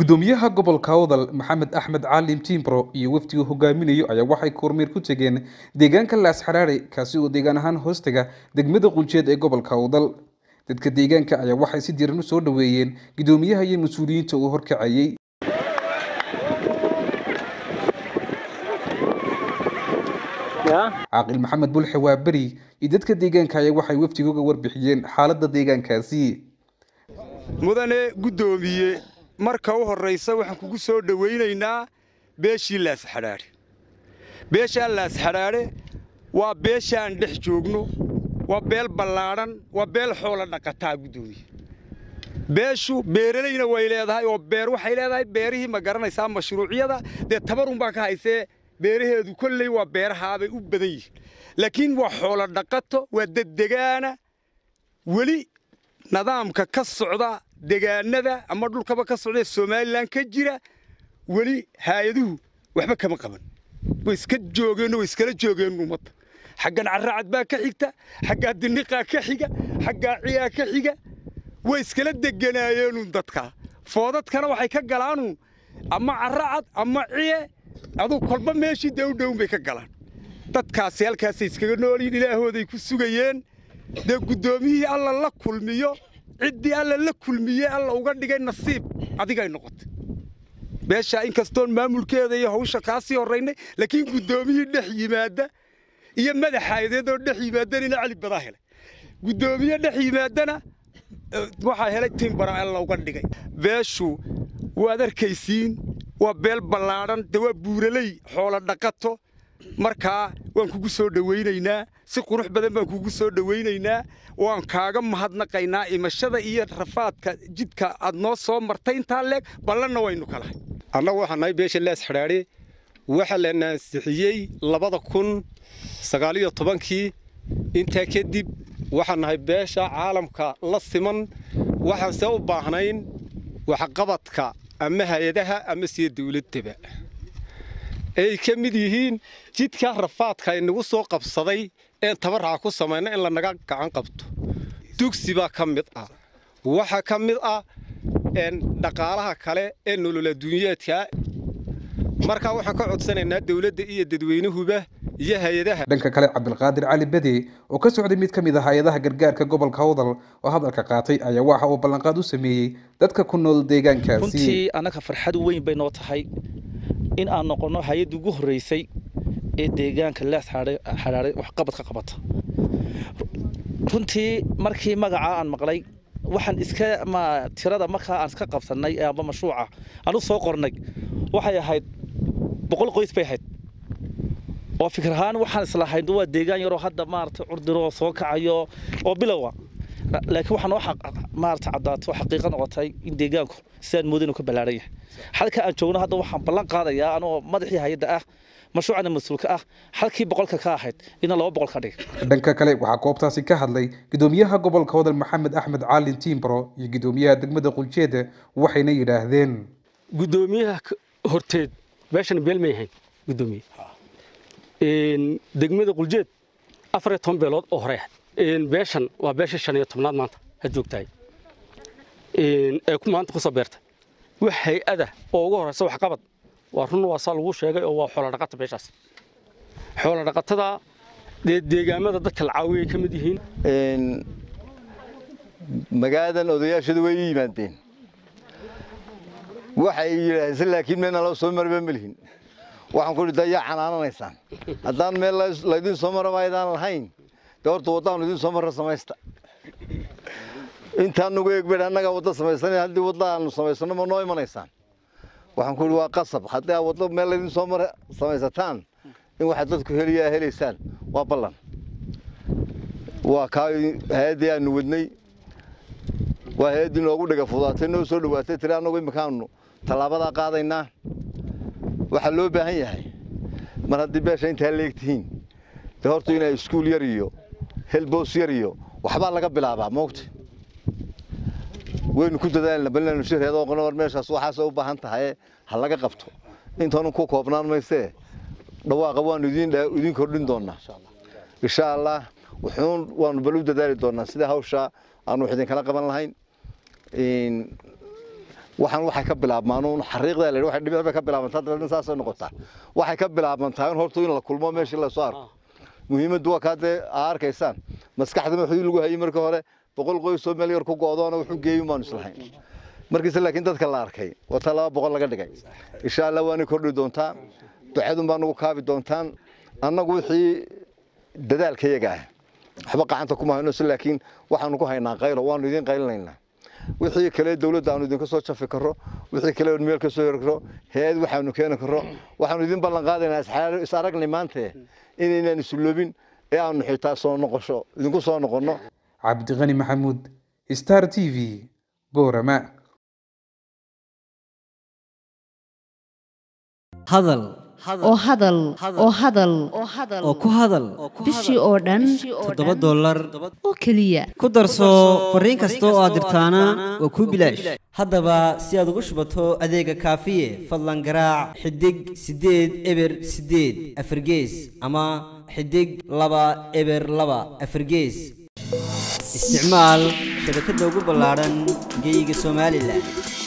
gudoomiyaha gobolka awdal maxamed axmed caalim timbro iyo wafdigu hogaaminayo ayaa waxay kormeer ku tegeen deegaanka laas xaraare kaasi oo deegaan ahaan hoostaga degmada quljeed ee gobolka awdal dadka deegaanka ayaa waxay si diiran u soo dhoweeyeen gudoomiyaha iyo mas-uuliyiinta uu horkacayay caaqil maxamed bulxe waa beri iyo dadka deegaanka ayaa waxay wafdiga uga warbixiyeen xaaladda deegaankaasi mudane guddoomiye marka u horraysa waxaan kugu soo dhowaynaynaa beeshii laasxadhaadhe beeshaa laasxadhaadhe waa beeshaan dhex joogno waa beel ballaadhan waa beel xoola dhaqataa guddoomiye beeshu beeralayna way leedahay oo beer waxay leedahay beerihii ma garanaysaa mashruucyada dee tabarunbaa ka haysee beeraheedu kolley waa beerahaabay u badan yihiin laakiin waa xoolo dhaqato waa daddegaana weli nidaamka ka socda degaanada ama dhulkaba ka socda somalilan ka jira weli haayaduhu waxba kama qaban way iska joogeen way iskala joogeen ummadda xaggan carracad baa ka xigta xaggaa diniqaa ka xiga xaggaa ciyaa ka xiga way iskala deganaayeenu dadka foodadkana waxay ka galaanu ama carracad ama ciye aduu kolba meeshii dee u dhown bay ka galaan dadkaasi halkaasay iskaga noolyihin ilaahooday ku sugayeen dee guddoomiyihii alla la kulmiyo ciddii alla la kulmiye alla uga dhigay nasiib adigay noqotay beeshaa inkastoon maamulkeeda iyo hawsha kaa sii horraynay laakiin guddoomiyihii dhex yimaadda iyo madaxaayadeedoo dhex yimaaddanina cali badaa helay guddoomiye dhex yimaadana waxaa helay timbara alla uga dhigay beeshu waad arkaysiin waa beel ballaadhan dee waa buuraley xoolo dhaqato markaa waan kugu soo dhowaynaynaa si qurux badan baan kugu soo dhowaynaynaa waan kaaga mahadnaqaynaa imashada iyo rafaadka jidka aad noo soo martay intaa leeg ballanna waynu kalahay annagu waxaan nahay beesha laas xidhaadhe waxaa la naasixiyey labada kun sagaaliyo tobankii intaa kadib waxaan nahay beesha caalamka la siman waxaan see u baahnayn waxqabadka ama hay-adaha ama siyo dawladdaba ay ka mid yihiin jidka rafaadka inagu soo qabsaday een tabarraca ku samayna in lanaga gacan qabto dugsi baa ka mid ah waxaa ka mid ah dhaqaalaha kale ee nolol adduunyeedka markaa waxaan ka codsanaynaa dawladda iyo dadweynuhuba iyo hay-adaha dhanka kale cabdilqaadir cali bede oo ka socday mid ka mid ah hay-adaha gargaarka gobolka awdal oo hadalka qaatay ayaa waxa uu ballanqaad u sameeyey dadka ku nool deegaankaasi runtii annaga farxad weyn bay noo tahay in aan noqonno hay-adda ugu horreysay ee deegaanka lees xadhaadhay waxqabad ka qabata runtii markii magacaa aan maqlay waxaan iska ma tirada markaa aan iska qabsannay amba mashruuca aan u soo qornay waxay ahayd boqol qoys bay ahayd oo fikir ahaan waxaan islahayn waa deegaan yaroo hadda maaragtay curdiro soo kacayo oo bilowa laakiin waxaan noo maarata caddaato xaqiiqo noqotay in deegaanku sidaan mooda inuu ka ballaaran yahay halka aan joogno hadda waxaan ballan qaadayaa anoo madaxii hay-adda ah mashruucana mas-uulka ah halkii boqolka ka ahayd ina laba boqol ka dhig dhanka kale waxaa goobtaasi ka hadlay gudoomiyaha gobolka wadal maxamed axmed caalin timbro iyo gudoomiyaha degmada quljeeda waxayna yidhaahdeen gudoomiyaha horteed beeshan beel may ahayn gudoomiye degmada quljeed afar iyo toban beelood oo hore ahayd beeshan waa beesha shan iyo tobnaad maanta had joogtahay ee maanta kusoo beertay wax hay-ada oo ugu horeysa waxqabad waa run waa saa lagu sheegay oo waa xoola dhaqata beeshaas xoola dhaqatada dee deegaamada dadka la caawiyay ka mid yihiin magaaladan odayaashadu way yimaadeen waxay yidhaahdeen laakiin meena loo soo marba malihin waxaan ku dhintay yaa canaananaysaan haddaan meel laydin soo mara maydaan lahayn dee horta waddaan idin soo marra samaysta intaan nugu eegben annagaa wadda samaysan haddii wadda aanu samaysano ma noo imanaysaan waxaan ku yidhi waa qasab haddii aad waddo meel laydin soo mara samaysataan in waxaad dadku heliyaa helaysaan waa ballan waa kaa hay-addii aanu wadnay waa hay-addii noogu dhiga fudaatay noo soo dhowaatay tiri annagu imikaanu tallaabadaa qaadaynaa waxaa loo baahan yahay mar haddii beesha intaa leegtihiin dee horta inaa iskuul yar iyo helboos yar iyo waxbaa laga bilaabaa moogta waynu ku dadaalna bal inaanu shirheedoo qono war meeshaas waxaasoo u baahan tahay ha laga qabto intaanu ku koobnaan maysee dhawaaqa waanu idin kordhin doonaa insha allah wuxuun waanu bal u dadaali doonaa sida hawsha aanu wax idinkala qaban lahayn waxaan waxay ka bilaabmaan uun xariiqdaa la waxay dhibic bay ka bilaabantaa dabeedna saasay noqotaa waxay ka bilaabantaa in horta in la kulmo meeshii la soo arko muhiimaddu waa kaa dee aa arkaysaan maskaxda wuxuu lagu hayay marka hore boqol qoysoo meel yar ku go'doona wuxuu geeyin baanu islahayn markiise laakiin dadka la arkay wata laba boqol laga dhigay insha allah waanay kordhi doontaa ducadun baa nagu kaabi doontaan annagu wixii dadaalkayaga ah waxba gacanta kuma hayno si laakiin waxaanu ku haynaa qaylo waanu idiin qaylinaynaa wixii kale dawladda aanu idinka soo jafi karo wixii kale meel ka soo heri karo hay-ad waxaanu keeni karo waxaanu idin ballan qaadaynaa is aragnay maante inaynaan isulobin ee aanu xitaa soo noqosho idinku soo noqonno cabdiqani maxamuud star t v boorama hadal oo hadal oo hadal oo ku hadal bishii oo dhan toddoba dollar oo keliya ku darso fariin kasta oo aad dirtaana waa kuu bilaash haddaba si aad ugu shubato adeega kaafiye fadlan garaac xidig siddeed eber siddeed afargees ama xidig laba eber laba afargees isticmaal shabakadda ugu ballaadhan geyga somalilan